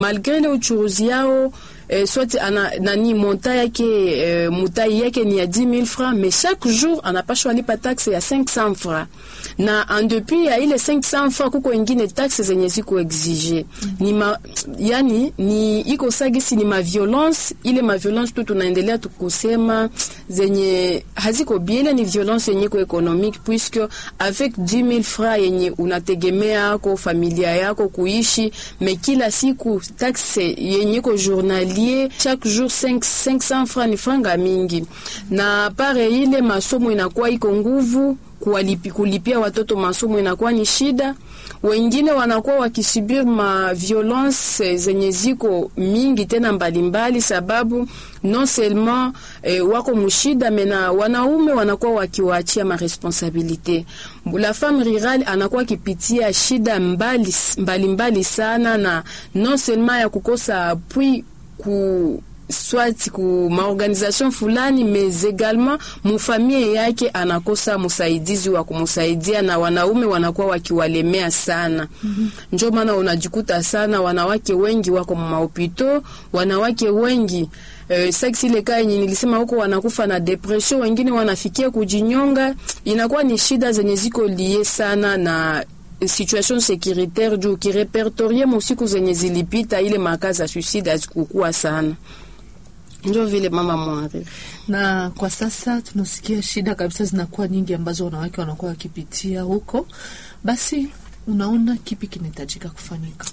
malgre ile uchuruzi yao eh, soit ana nani monta yake eh, mutai yake ni ya 10000 francs mais chaque jour anapashwa lipa taxe ya 500 francs na en depuis ya ile 500 francs kuko ingine taxe zenye ziko exige ni ma, yani ni iko sagisi ni ma violence ile ma violence tu tunaendelea tukusema zenye haziko bien ni violence yenye ko economique puisque avec 10000 francs yenye unategemea yako familia yako kuishi me kila siku taxe yenye ko journalier chaque jour 5, 500 francs ni franga mingi na pare ile masomo inakuwa iko nguvu kuwalipi, kulipia watoto masomo inakuwa ni shida. Wengine wanakuwa wakisubiri ma violence zenye ziko mingi tena mbalimbali mbali, sababu non seulement eh, wako mushida mena wanaume wanakuwa wakiwaachia maresponsabilite. La femme rurale anakuwa akipitia shida mbali mbalimbali mbali sana, na non seulement ya kukosa appui ku swati ku maorganisation fulani mais également mufamie yake anakosa msaidizi wa kumsaidia, na wanaume wanakuwa wakiwalemea sana. mm -hmm. Njo maana unajikuta sana wanawake wengi wako mahopito, wanawake wengi Uh, sex ile kaa yenye nilisema huko wanakufa na depression, wengine wanafikia kujinyonga. Inakuwa ni shida zenye ziko lie sana na situation securitaire juu kirepertorie musiku zenye zilipita, ile makazi ya suicide hazikukua sana ndio vile mama mwari. Na kwa sasa tunasikia shida kabisa zinakuwa nyingi ambazo wanawake wanakuwa wakipitia huko. Basi unaona kipi kinahitajika kufanyika?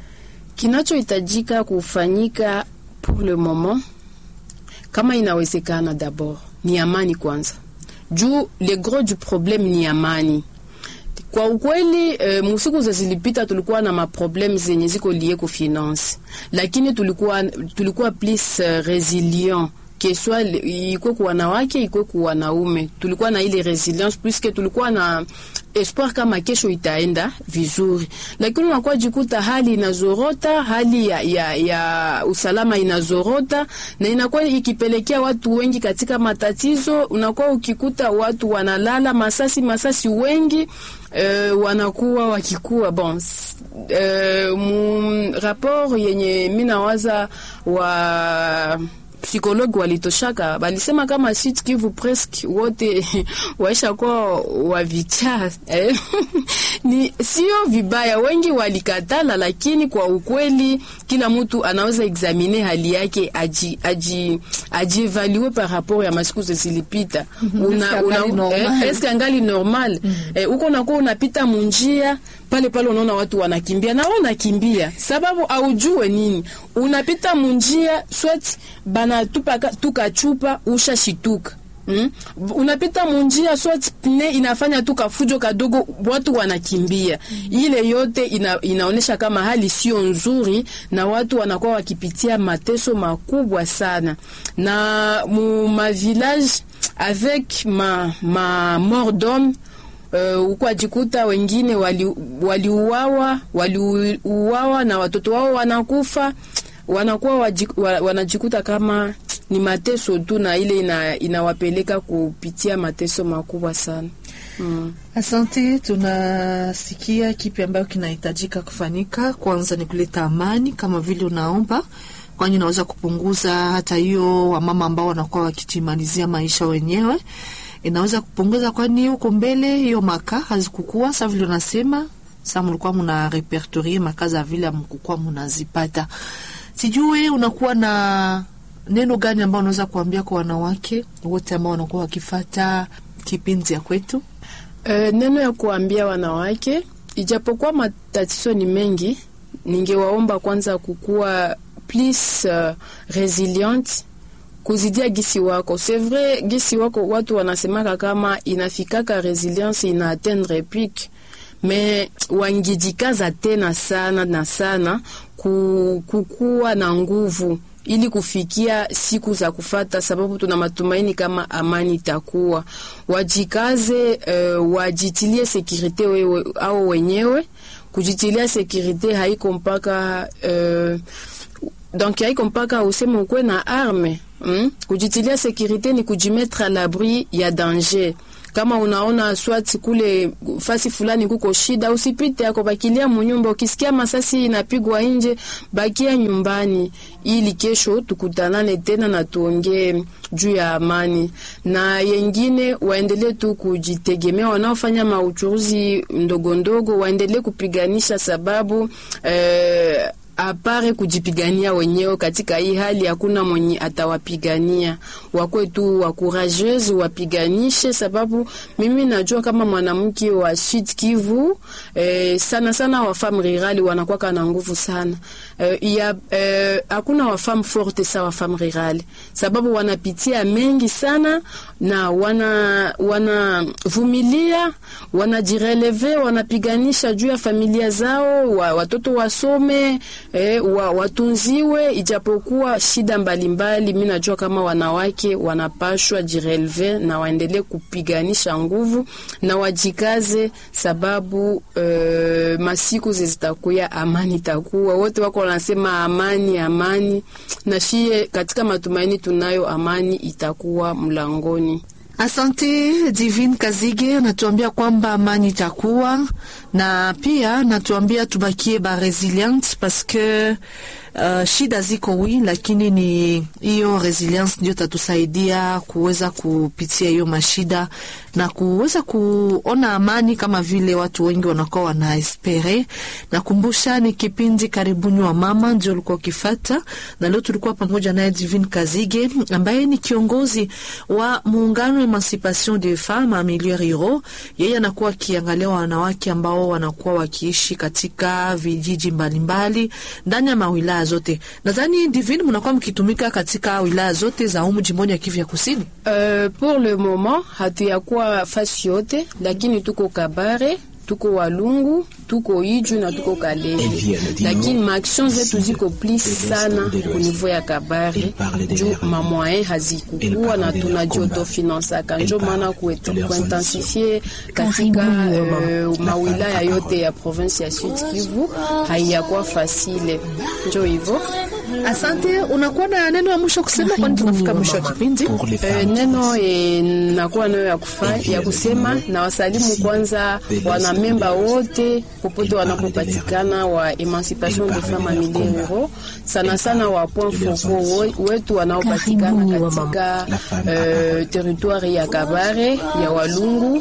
Kinachohitajika kufanyika pour le moment, kama inawezekana, d'abord ni amani kwanza, juu le gros du problème ni amani. Kwa ukweli e, musiku za zilipita tulikuwa na maprobleme zenye ziko lie ku finance, lakini tulikuwa tulikuwa plus uh, resilient keswa ikwe ku wanawake ikwe ku wanaume, tulikuwa na ile resilience puisque tulikuwa na espoir kama kesho itaenda vizuri, lakini unakuwa jikuta hali inazorota, hali ya, ya, ya usalama inazorota na inakuwa ikipelekea watu wengi katika matatizo. Unakuwa ukikuta watu wanalala masasi masasi wengi Uh, wanakuwa wakikuwa bon uh, mu rapport yenye minawaza wa psikologi walitoshaka balisema kama Sud Kivu presque wote waisha kuwa wavichaa eh? ni sio vibaya, wengi walikatala, lakini kwa ukweli kila mtu anaweza examine hali yake aji aji ajievalue par rapport ya masiku zilipita, una, una eh, eske angali normal mm -hmm. eh, uko unakuwa unapita munjia pale pale unaona watu wanakimbia na wewe unakimbia, sababu aujue nini, unapita munjia swati bana tupa tuka chupa ushashituka Mm? Unapita munjia swati pne inafanya tu kafujo kadogo, watu wanakimbia. mm. Ile yote ina, inaonesha kama hali sio nzuri, na watu wanakuwa wakipitia mateso makubwa sana, na mu ma village avec ma ma mort d'homme Uh, uko ajikuta wengine waliuawa wali waliuawa na watoto wao wanakufa, wanakuwa wanajikuta kama ni mateso tu, na ile ina, inawapeleka kupitia mateso makubwa sana. Mm. Asante, tunasikia kipi ambayo kinahitajika kufanyika. Kwanza ni kuleta amani kama vile unaomba, kwani inaweza kupunguza hata hiyo wamama ambao wanakuwa wakijimalizia maisha wenyewe inaweza kupunguza, kwani huko mbele hiyo maka hazikukua sa vile unasema sa mlikuwa muna repertorie maka za vile amkukua munazipata. Sijui unakuwa na neno gani ambao unaweza kuambia kwa wanawake wote ambao wanakuwa wakifata kipindi ya kwetu? Uh, neno ya kuambia wanawake, ijapokuwa matatizo ni mengi, ningewaomba kwanza kukuwa plus uh, resilient kuzidia gisi wako. C'est vrai gisi wako watu wanasemaka kama inafikaka resilience ina atteindre pic, me wangijikaza tena sana na sana kukuwa na nguvu ili kufikia siku za kufata, sababu tuna matumaini kama amani itakuwa. Wajikaze, uh, wajitilie sekirite wewe au wenyewe. Kujitilia sekirite haiko mpaka uh, donc haiko mpaka useme ukwe na arme mm? Kujitilia sekirite ni kujimetre à l'abri ya danger kama unaona swati kule fasi fulani kuko shida, usipite yako, bakilia munyumba. Ukisikia masasi inapigwa nje, bakia nyumbani, ili kesho tukutanane tena na tuongee juu ya amani. Na yengine waendelee tu kujitegemea, wanaofanya mauchuruzi ndogo ndogo waendelee kupiganisha, sababu eh, apare kujipigania wenyewe katika hii hali, hakuna mwenye atawapigania. Wakwe tu wakurajeuse, wapiganishe, sababu mimi najua kama mwanamke wa Sud Kivu eh, sana sana wa femme rurale wanakuwa na nguvu sana eh, ya eh, hakuna wa femme forte sa wa femme rurale, sababu wanapitia mengi sana na wana wanavumilia, wanajireleve, wanapiganisha juu ya familia zao, wa, watoto wasome E, wa, watunziwe ijapokuwa shida mbalimbali. Mi najua kama wanawake wanapashwa jireleve na waendelee kupiganisha nguvu na wajikaze, sababu e, masiku zitakuya, amani itakuwa. Wote wako wanasema amani, amani, na shie katika matumaini tunayo, amani itakuwa mlangoni. Asante Divine Kazige, natuambia kwamba amani itakuwa na pia natuambia tubakie ba resilient parce que uh, shida ziko wi, lakini ni hiyo resilience ndio tatusaidia kuweza kupitia hiyo mashida na kuweza kuona amani kama vile watu wengi wanakuwa wanaespere. Nakumbusha ni kipindi karibuni wa mama ndio ulikuwa ukifata, na leo tulikuwa pamoja naye Divine Kazige ambaye ni kiongozi wa muungano Emancipation des Femmes a Milieu Rural. Yeye anakuwa akiangalia wanawake ambao wanakuwa wakiishi katika vijiji mbalimbali ndani ya mawilaya zote. Nadhani Divine, mnakuwa mkitumika katika wilaya zote za umu jimboni ya Kivu ya Kusini. Uh, pour le moment hatuyakuwa fasi yote, lakini tuko Kabare tuko Walungu, tuko Iju na tuko Kalehe, lakini maaction zetu ziko plis sana ku niveau ya Kabare juu mamwaye hazikukuwa na tunajiotofinansa njo maana kuintensifie katika uh, mawilaya yote ya province ya Sud Kivu haiyakuwa fasile, njo hivyo. Asante. Unakuwa na neno ya mwisho kusema, kwani tunafika mwisho wa kipindi? E, neno e, nakuwa nayo ya, kufa, ya kusema na wasalimu kwanza wana memba wote popote wanapopatikana wa Emancipation des Femmes a Milieu Rural, sana sana wa point focaux wetu wanaopatikana katika uh, territoire ya Kabare ya Walungu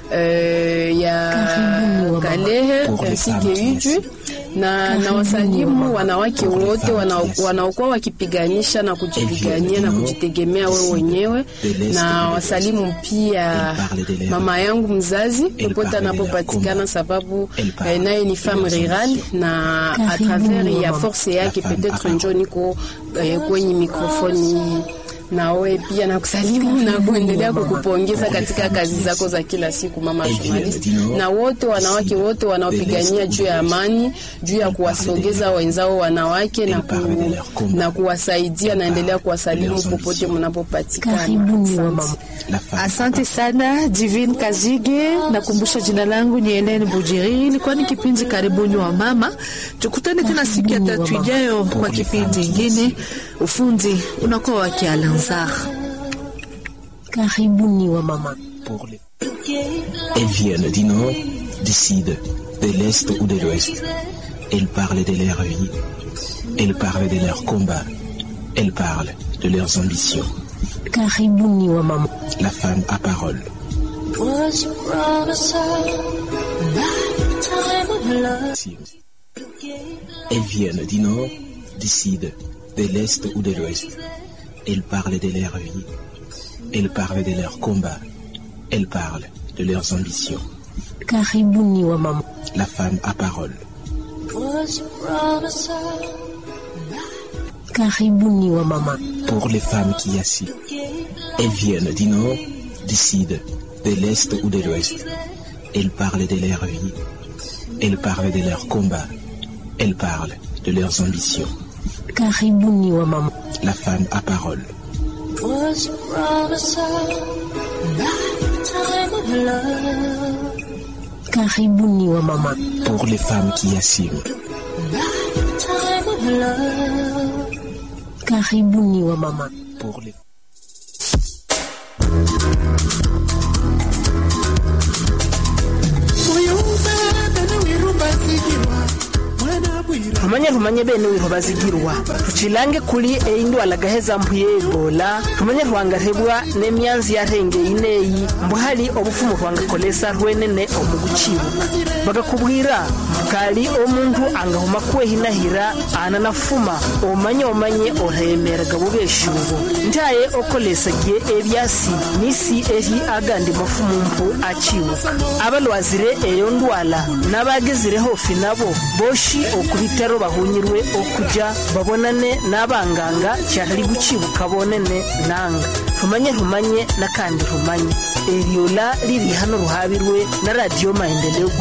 uh, ya Kalehe ainsi que Iju na, na wasalimu wanawake wote wanaokuwa wakipiganisha na kujipigania na kujitegemea wewe wenyewe, na wasalimu pia mama yangu mzazi popote anapopatikana, sababu eh, naye ni femme rurale na a travers ya force yake peut-être njo niko eh, kwenye mikrofoni hii nawe pia nakusalimu na kuendelea kukupongeza katika kazi zako za kila siku, mama journalist, na wote wanawake wote wanaopigania juu ya amani, juu ya kuwasogeza wenzao wanawake na, ku, na kuwasaidia. Naendelea kuwasalimu popote mnapopatikana. Asante sana Divine Kazige. Nakumbusha jina langu ni Helene Bujiri, ilikuwa ni kipindi karibuni wa mama. Tukutane tena siku ya tatu ijayo kwa kipindi ingine. Ufundi unakuwa wake Alanzar. Karibuni wa mama. Elles viennent du nord, du sud, de l'est ou de l'ouest. Elles parlent de leur vie. Elles parlent de leurs combats. Elles parlent de leurs ambitions. Karibuni wa mama. La femme à parole. Elles viennent du nord, du sud, de l'est ou de l'ouest. Elles parlent de leur vie. Elles parlent de leurs combats. Elles parlent de leurs ambitions. Karibuni wa mama. La femme à parole. Karibuni wa mama. Pour les femmes qui assis. Elles viennent du nord, du sud, de l'est ou de l'ouest. Elles parlent de leur vie. Elles parlent de leurs combats. Elles parlent de leurs ambitions. Karibuni wa mama. La femme à parole. Karibuni wa mama. Pour les femmes qui assument. Karibuni wa mama. Pour les rumanye rumanye bene wiro bazigirwa rucilange kuli eindwala gaheza mpuye ebola rumanye rwangarebwa n'emyanzi yarengeye ineyi mbu hari obufumu rwangakolesa rwenene omugucibuka bagakubwira bukali omuntu angahuma kwehinahira ananafuma omanye omanye oremeraga bubeshubo ntaye okolesagie ebyasi nisi eri agandi mafumu mpu acibuka abalwazire eyo ndwala n'abagezireho fi nabo boshi okubitaro bahunyirwe okuja babonane n'abanganga cyahari gucibuka bonene nanga rumanye rumanye n'akandi rumanye eryola riri hano ruhabirwe na radiyo maendeleo